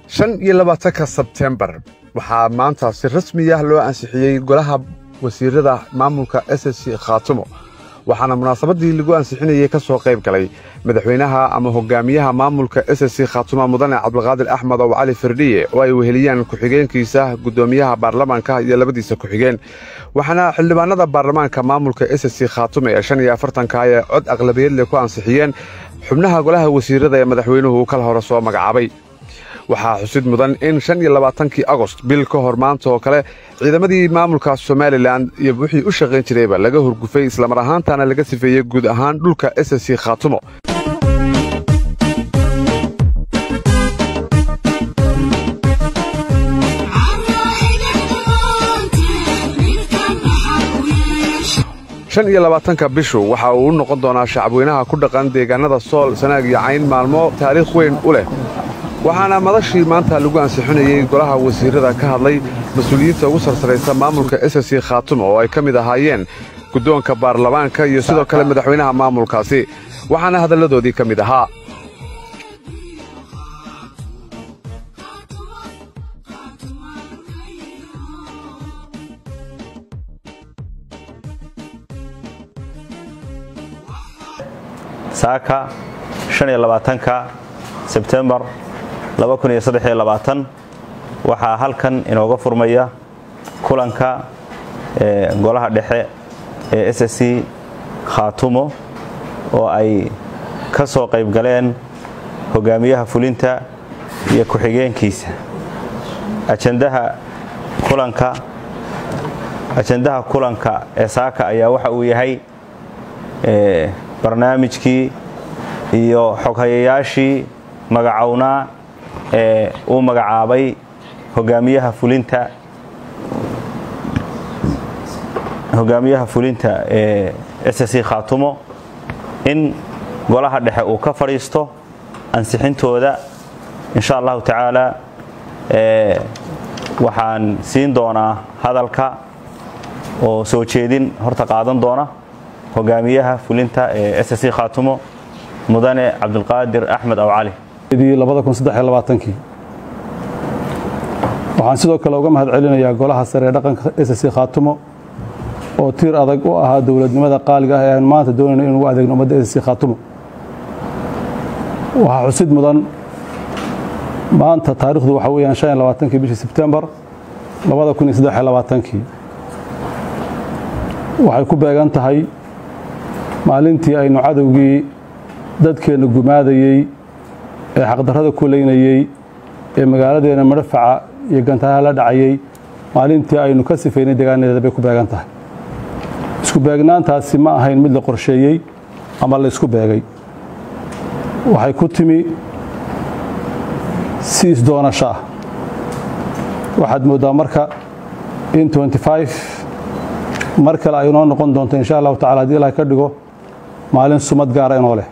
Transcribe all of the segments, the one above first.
shan iyo labaatanka sebtembar waxaa maanta si rasmi ah loo ansixiyey golaha wasiirada maamulka s c khaatumo waxaana munaasabaddii lagu ansixinayey ka soo qayb galay madaxweynaha ama hogaamiyaha maamulka s c khaatumo mudane cabdulqaadir axmed ow cali firdhiye oo ay weheliyaan ku-xigeenkiisa guddoomiyaha baarlamaanka iyo labadiisa ku-xigeen waxaana xildhibaanada baarlamaanka maamulka s c khaatumo ee shan iyo afartanka ee cod aqlabiyadle ku ansixiyeen xubnaha golaha wasiirada ee madaxweynuhu kal hore soo magacaabay waxaa xusid mudan in shan iyo labaatankii agost bil ka hor maanta oo kale ciidamadii maamulka somalilan iyo wixii u shaqayn jirayba laga hurgufay islamar ahaantaana laga sifeeyey guud ahaan dhulka s c khaatumo shan iyo labaatanka bishu waxa uu u noqon doonaa shacabweynaha ku dhaqan deegaanada sool sanaag iyo cayn maalmo taariikh weyn u leh waxaana madashii maanta lagu ansixinayey golaha wasiirada ka hadlay mas-uuliyiinta ugu sarsaraysa maamulka s c khaatumo oo ay ka mid ahaayeen guddoonka baarlamaanka iyo sidoo kale madaxweynaha maamulkaasi waxaana hadalladoodii ka mid ahaa saaka shan iyo labaatanka sebtembar waxaa halkan inooga furmaya kulanka golaha dhexe ee s c khaatumo oo ay ka soo qayb galeen hogaamiyaha fulinta iyo ku-xigeenkiisa ajandaha kulanka ajandaha kulanka ee saaka ayaa waxa uu yahay barnaamijkii iyo xoghayayaashii magacownaa ee uu magacaabay hogaamiyaha fulinta hogaamiyaha fulinta ee s c khaatumo in golaha dhexe uu ka fadhiisto ansixintooda insha allahu tacaala waxaan siin doonaa hadalka oo soo jeedin horta qaadan doona hogaamiyaha fulinta ee s c khaatumo mudane cabdulqaadir axmed aw cali waxaan sidoo kale uga mahad celinayaa golaha sare ee dhaqanka s c khaatumo oo tiir adag u ahaa dowladnimada qaaliga ah ee aan maanta doonayno in ugu adeegno ummadda s c khaatumo waxaa xusid mudan maanta taarikhdu waxa weeyaan shan iyo labaatankii bishii sebtembar labada kun iyo saddex iyo labaatankii waxay ku beegan tahay maalintii aynu cadowgii dadkeenna gumaadayey ee xaqdarrada ku leynayey ee magaaladeena madhafaca iyo gantaha la dhacayey maalintii aynu ka sifaynay deegaaneeda bay ku beegan tahay isku beegnaantaasi ma ahayn mid la qorsheeyey ama la isku beegay waxay ku timi si isdoonasho ah waxaad mooddaa marka in mar kale ay inoo noqon doonto insha allahu tacala hadii ilahay ka dhigo maalin sumad gaara inoo leh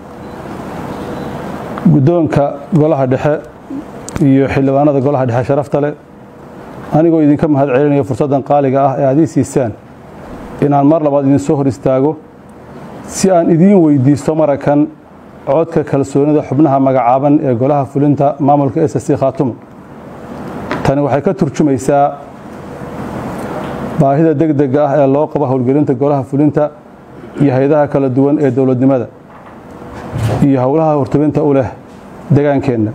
guddoonka golaha dhexe iyo xildhibaanada golaha dhexe sharafta leh anigoo idinka mahad celinaya fursaddan qaaliga ah ee aad ii siisaan inaan mar labaad idin soo hor istaago si aan idiin weydiisto marakan codka kalsoonida xubnaha magacaaban ee golaha fulinta maamulka s c khaatumo tani waxay ka turjumaysaa baahida degdega ah ee loo qabo howlgelinta golaha fulinta iyo hay-adaha kala duwan ee dowladnimada iyo howlaha hortubinta u leh degaankeenna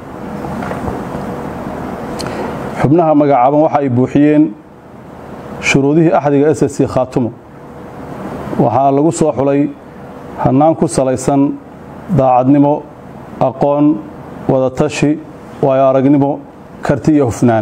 xubnaha magacaaban waxa ay buuxiyeen shuruudihii axdiga s c khaatumo waxaana lagu soo xulay hannaan ku salaysan daacadnimo aqoon wadatashi waayo aragnimo karti iyo hufnaan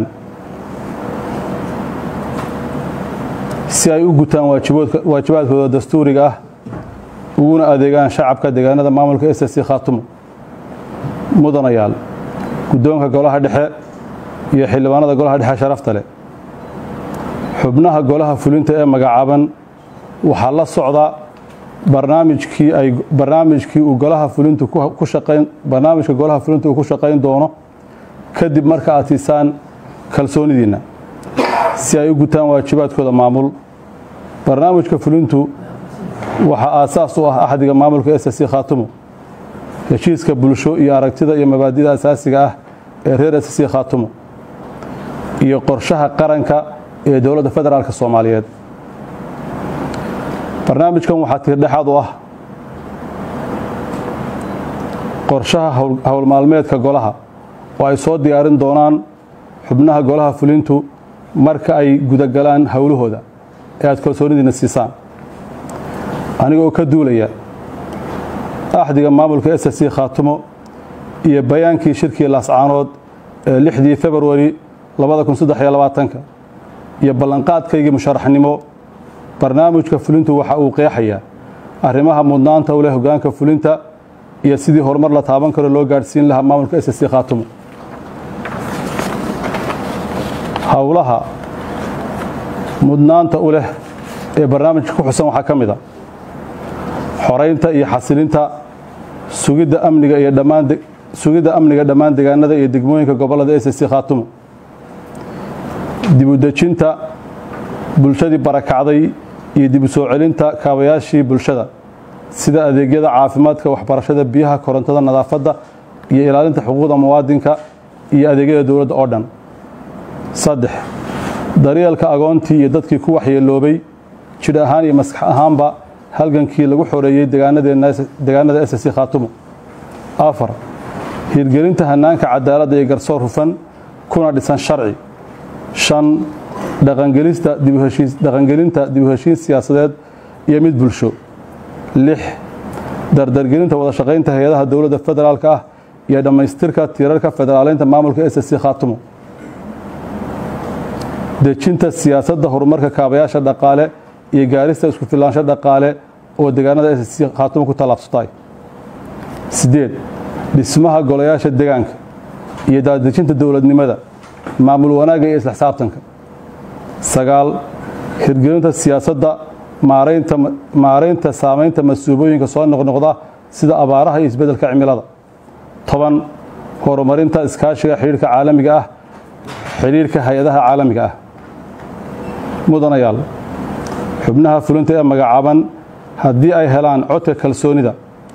si ay u gutaan waajibaadkooda dastuuriga ah uguna adeegaan shacabka deegaanada maamulka s c khaatumo mudanayaal guddoonka golaha dhexe iyo xildhibaanada golaha dhexe sharafta leh xubnaha golaha fulinta ee magacaaban waxaa la socda barnaamijkii ay barnaamijkii uu golaha fulintu ku shaqayn barnaamijka golaha fulinta uu ku shaqayn doono kadib marka aad siisaan kalsoonidiinna si ay u gutaan waajibaadkooda maamul barnaamijka fulintu waxaa aasaas u ah axdiga maamulka s c khaatumo heshiiska bulsho iyo aragtida iyo mabaadida asaasiga ah ee reer s c khaatumo iyo qorshaha qaranka ee dowladda federaalk soomaaliyeed barnaamijkan waxaa tiirdhexaad u ah qorshaha howlmaalmeedka golaha oo ay soo diyaarin doonaan xubnaha golaha fulintu marka ay gudagalaan howlahooda ee aad kalsoonidiina siisaan anigoo ka duulaya axdiga maamulka s c khaatumo iyo bayaankii shirkii laascaanood ee lixdii februari iyo ballanqaadkaygii musharaxnimo barnaamijka fulintu waxa uu qeexayaa arrimaha mudnaanta u leh hogaanka fulinta iyo sidii horumar la taaban karo loo gaadhsiin lahaa maamulka s c khaatumo howlaha mudnaanta u leh ee barnaamijka ku xusan waxaa ka mid a xoraynta iyo xasilinta sugidda amniga iyo dhammaan sugidda amniga dhammaan deegaanada iyo degmooyinka gobollada s c khaatumo dibudejinta bulshadii barakacday iyo dib u soo celinta kaabayaashii bulshada sida adeegyada caafimaadka waxbarashada biyaha korontada nadaafadda iyo ilaalinta xuquuqda muwaadinka iyo adeegyada dowladda oo dhan saddex daryeelka agoontii iyo dadkii ku waxyeeloobay jidh ahaan iyo maskax ahaanba halgankii lagu xoreeyey deegaanada s c khaatumo afar hirgelinta hanaanka cadaaladda iyo garsoor hufan kuna dhisan sharci shan dhaqangelinta dib u heshiin siyaasadeed iyo mid bulsho lix dardargelinta wada shaqaynta hay-adaha dowladda federaalka ah iyo dhammaystirka tiirarka federaaleynta maamulka s c khaatumo dejinta siyaasadda horumarka kaabayaasha dhaqaale iyo gaarista isku filaansho dhaqaale oo deegaanada s c khaatumo ku tallaabsatay siddeed dhismaha golayaasha deegaanka iyo daadejinta dowladnimada maamul wanaagga iyo isla xisaabtanka sagaal hirgelinta siyaasadda maaraynta saamaynta masuubooyinka soo noqnoqda sida abaaraha iyo isbeddelka cimilada toban horumarinta iskaashiga xidhiirka caalamiga ah xidhiirka hay-adaha caalamiga ah mudanayaal xubnaha fulinta ee magacaaban haddii ay helaan codka kalsoonida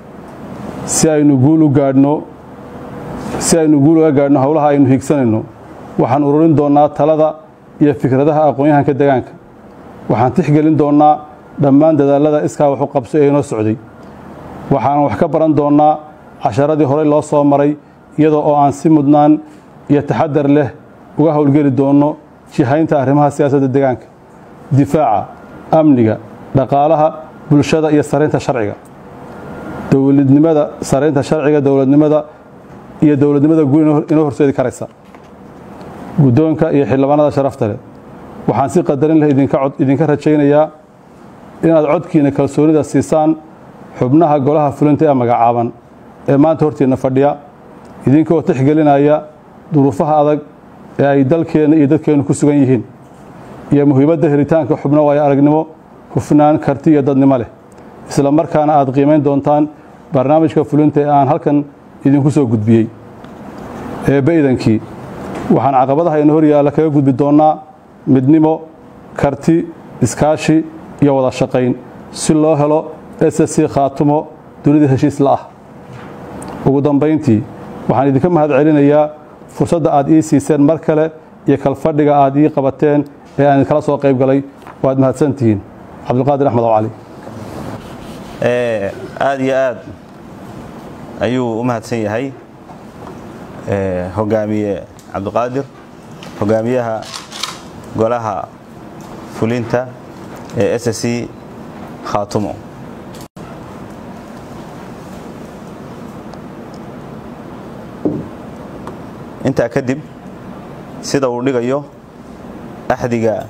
si aynu guul u gaadhno si aynu guul uga gaadhno howlaha aynu hiigsanayno waxaan ururin doonnaa talada iyo fikradaha aqoon-yahanka deegaanka waxaan tixgelin doonnaa dhammaan dadaallada iskaa waxu qabso ee inoo socday waxaanan wax ka baran doonnaa casharadii horey loo soo maray iyadoo oo aan si mudnaan iyo taxadar leh uga howlgeli doonno jihaynta arrimaha siyaasadda deegaanka difaaca amniga dhaqaalaha bulshada iyo saraynta sharciga dowladnimada saraynta sharciga dowladnimada iyo dowladnimada guud inoo horseedi karaysa guddoonka iyo xildhibaanada sharafta leh waxaan si qadarin leh idinka rajaynayaa inaad codkiina kalsoonida siisaan xubnaha golaha fulinta ee magacaaban ee maanta hortiinna fadhiya idinkoo tixgelinaya duruufaha adag ee ay dalkeenna iyo dadkeennu ku sugan yihiin iyo muhiimadda helitaanka xubno waayo aragnimo hufnaan karti iyo dadnimo leh isla markaana aad qiimayn doontaan barnaamijka fulinta ee aan halkan idinku soo gudbiyey eebbe idankii waxaan caqabadaha ina hor yaalla kaga gudbi doonnaa midnimo karti iskaashi iyo wada shaqayn si loo helo s c khaatumo dunida heshiis la ah ugu dambayntii waxaan idinka mahad celinayaa fursadda aad ii siiseen mar kale iyo kalfadhiga aad ii qabateen ee aan idinkala soo qayb galay waad mahadsantihiin cabdulqaadir axmed oo cali aad iyo aad ayuu u mahadsan yahay hogaamiye cabdiqaadir hogaamiyaha golaha fulinta ee s c khaatumo intaa kadib sida uu dhigayo axdiga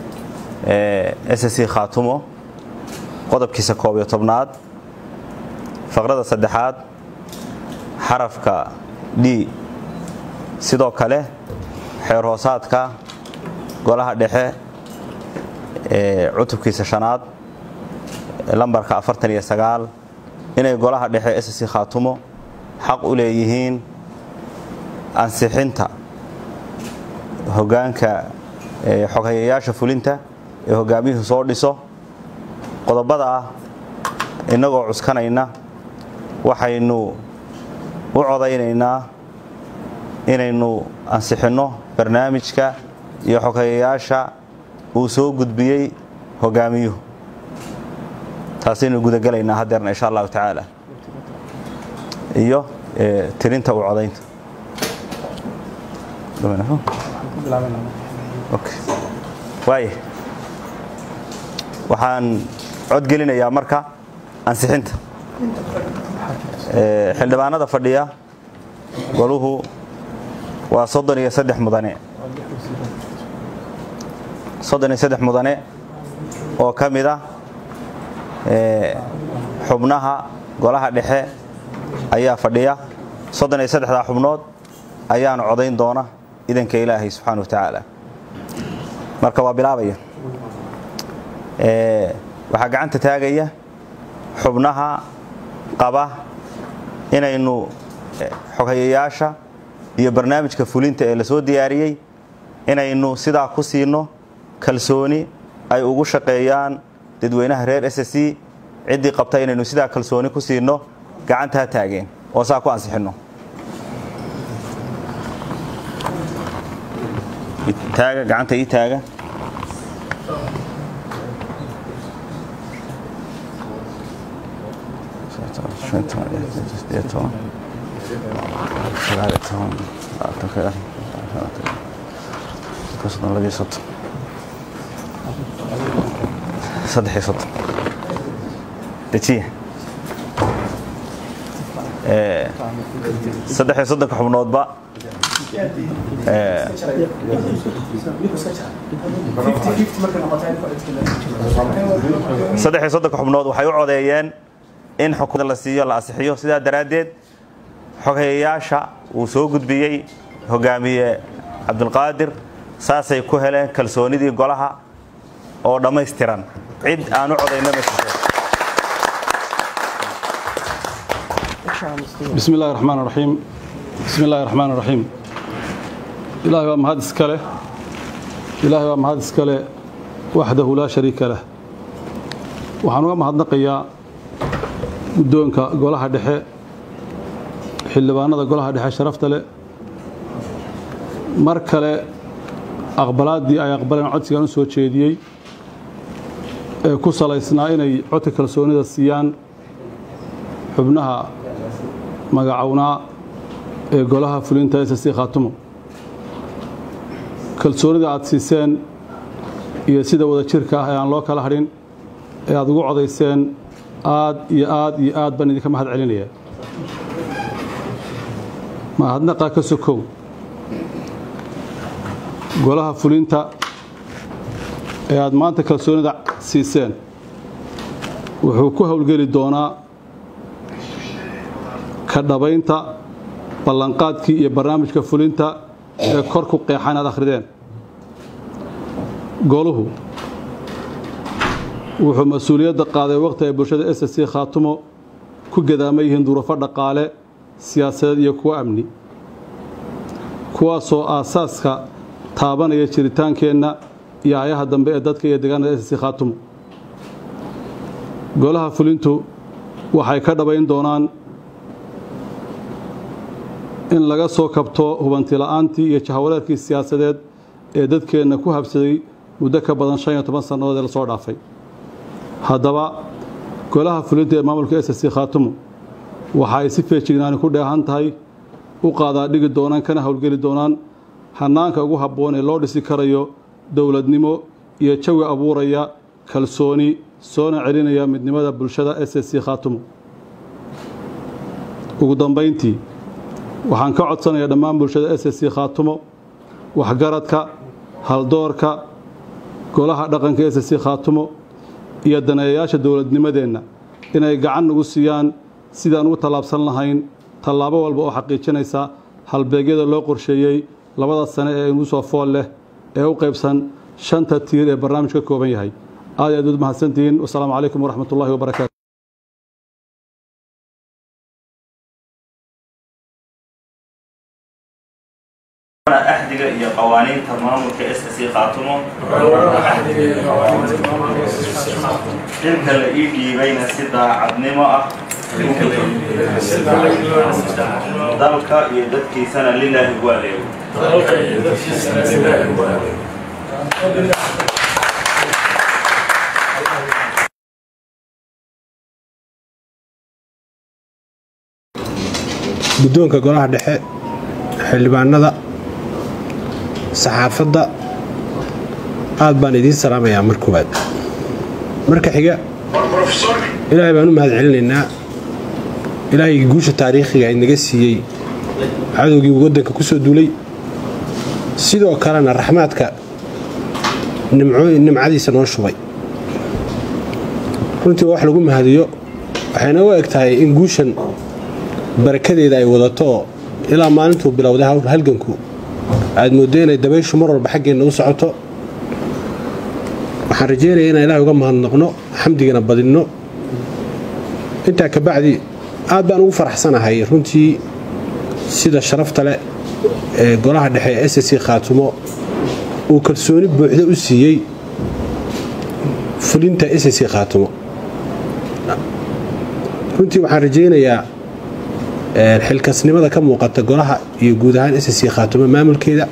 s c khaatumo qodobkiisa koob iyo tobnaad faqrada saddexaad xarafka d sidoo kale xeer hoosaadka golaha dhexe ee cutubkiisa shanaad lambarka afartan iyo sagaal inay golaha dhexe s c khaatumo xaq u leeyihiin ansixinta hogaanka xoghayayaasha fulinta ee hogaamiyuhu soo dhiso qodobada ah innagoo cuskanayna waxaynu u codaynaynaa inaynu ansixinno barnaamijka iyo xogeeyayaasha uu soo gudbiyey hogaamiyuhu taasaynu gudagelaynaa haddeerna insha allahu tacaala iyo tirinta u codaynta waaya waxaan codgelinayaa marka ansixinta xildhibaanada fadhiya goluhu waa soddon iyo saddex mudane soddon iyo saddex mudane oo ka mid a xubnaha golaha dhexe ayaa fadhiya soddon iyo saddexdaa xubnood ayaana codayn doona idanka ilaahay subxaana wa tacaala marka waa bilaabaya waxaa gacanta taagaya xubnaha qaba inaynu xoghayayaasha iyo barnaamijka fulinta ee la soo diyaariyey inaynu sidaa ku siino kalsooni ay ugu shaqeeyaan dadweynaha reer s c ciddii qabta inaynu sidaa kalsooni ku siino gacantaa taageen oo saa ku ansixinno taaga gacanta ii taaga saddex iyo soddon dejiya saddex iyo soddonka xubnoodba saddex iyo soddonka xubnood waxay u codeeyeen in xukuumada la siiyo la asixiyo sidaa daraaddeed xoghayayaasha uu soo gudbiyey hogaamiye cabdulqaadir saasay ku heleen kalsoonidii golaha oo dhammaystiran cid aan u codayno ma jirto bismi illahi raxmaan raxiim bismi illahi raxmaan raxiim ilaahay waa mahad iska leh ilaahay waa mahad iska leh waxdahu laa shariika lah waxaan uga mahadnaqayaa guddoonka golaha dhexe xildhibaanada golaha dhexe sharafta leh mar kale aqbalaaddii ay aqbaleen codsigaan u soo jeediyey ee ku salaysnaa inay codka kalsoonida siiyaan xubnaha magacownaa ee golaha fulinta s c khaatumo kalsoonida aad siiseen iyo sida wada jirka ah ee aan loo kala hadhin ee aad ugu codayseen aad iyo aad iyo aad baan idinka mahad celinaya mahadnaqa ka sokow golaha fulinta ee aad maanta kalsoonida siiseen wuxuu ku howlgeli doonaa ka dhabaynta ballanqaadkii iyo barnaamijka fulinta ee kor ku qeexan aad akhrideen goluhu wuxuu mas-uuliyadda qaaday wakhti ay bulshada s c khaatumo ku gadaama yihiin duruufo dhaqaale siyaasadeed iyo kuwo amni kuwaasoo aasaaska taabanaya jiritaankeenna iyo ayaha dambe ee dadka iyo deegaanada s c khaatumo golaha fulintu waxay ka dhabayn doonaan in laga soo kabto hubantila'aantii iyo jahwareerkii siyaasadeed ee dadkeenna ku habsaday muddo ka badan shan iyo toban sannadood ee lasoo dhaafay haddaba golaha fulinta ee maamulka s c khaatumo waxa ay si feejignaani ku dheehan tahay u qaadaa dhigi doonaan kana howlgeli doonaan hannaanka ugu habboon ee loo dhisi karayo dowladnimo iyo jawi abuuraya kalsooni soona celinaya midnimada bulshada s c khaatumo ugu dambayntii waxaan ka codsanayaa dhammaan bulshada s c khaatumo waxgaradka haldoorka golaha dhaqanka s c khaatumo iyo daneeyayaasha dowladnimadeenna inay gacan nagu siiyaan sidaan ugu tallaabsan lahayn tallaabo walba oo xaqiijinaysa halbeegyada loo qorsheeyey labada sane ee inugu soo fool leh ee u qaybsan shanta tiir ee barnaamij ka kooban yahay aad aad ud mahadsantihiin wasalaamu calaykum waraxmat ullahi wabarakaatu axdiga iyo qawaaniinta maamulka s c khaatumo inta la ii dhiibayna si daacadnimo ah dalka iyo dadkiisana lilaahi ugu adeego guddoonka golaha dhexe xildhibaanada saxaafadda aad baan idiin salaamayaa mar koowaad marka xiga ilaahay baan u mahad celinaynaa ilaahay guusha taariikhiga inaga siiyey cadowgii waddanka ku soo duulay sidoo kalena raxmaadka nimcadiisa noo shubay runtii waa wax lagu mahadiyo waxayna u eg tahay in guushan barakadeeda ay wadato oo ilaa maalintuu bilowday halganku aad mooddo inay dabayshu mar walba xaggeenna u socoto waxaan rajeynaya inaan ilahay uga mahadnaqno xamdigana badinno intaa kabacdi aad baan ugu faraxsanahay runtii sida sharafta leh ee golaha dhexe ee s c khaatumo uu kalsooni buuxda u siiyey fulinta s c khaatumo runtii waxaan rajaynayaa xilkasnimada ka muuqata golaha iyo guud ahaan s c khaatumo maamulkeeda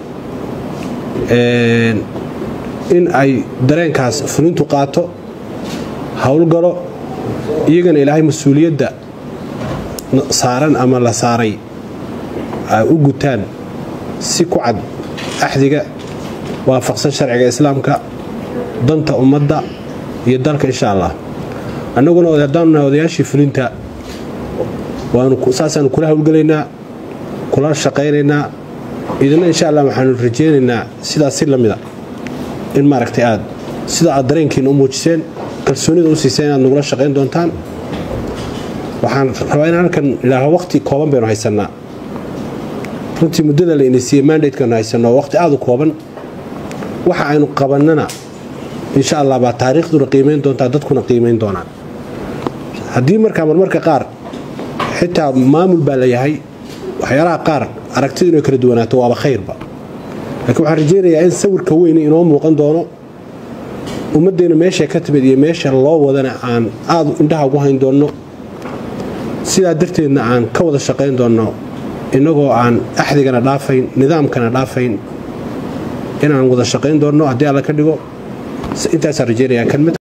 in ay dareenkaas fulintu qaato howlgalo iyagana ilaahay mas-uuliyadda saaran ama la saaray ay u gutaan si ku cad axdiga waafaqsan sharciga islaamka danta ummadda iyo dalka insha allah annaguna haddaanu nahay odayaashii fulinta saasaanu kula howlgelaynaa kula shaqaynaynaa idina insha allah waxaanu rajaynaynaa sidaas si lamida in maaragtay aad sida aad dareenkiina u muujiseen kalsoonida u siiseen inaad nagula shaqayn doontaan waxaan rabaa in halkan idhaaho waqti kooban baynu haysannaa runtii muddada la inasiiyey mandatekanu haysanno waqti aad u kooban waxa aynu qabannana insha allah baa taariikhduna qiimayn doontaa dadkuna qiimayn doonaan haddii markaa marmarka qaar xitaa maamul baa la yahay waxyaalaha qaar aragtidu inay kala duwanaato waaba khayrba laakiin waxaan rajaynayaa in sawirka weyni inoo muuqan doono ummaddeena meesha ka timid iyo meesha loo wadana aan aad indhaha ugu hayn doonno sidaa darteedna aan ka wada shaqayn doonno innagoo aan axdigana dhaafayn nidaamkana dhaafayn inaan wada shaqayn doonno haddii alla ka dhigo intaasaan rajaynayaa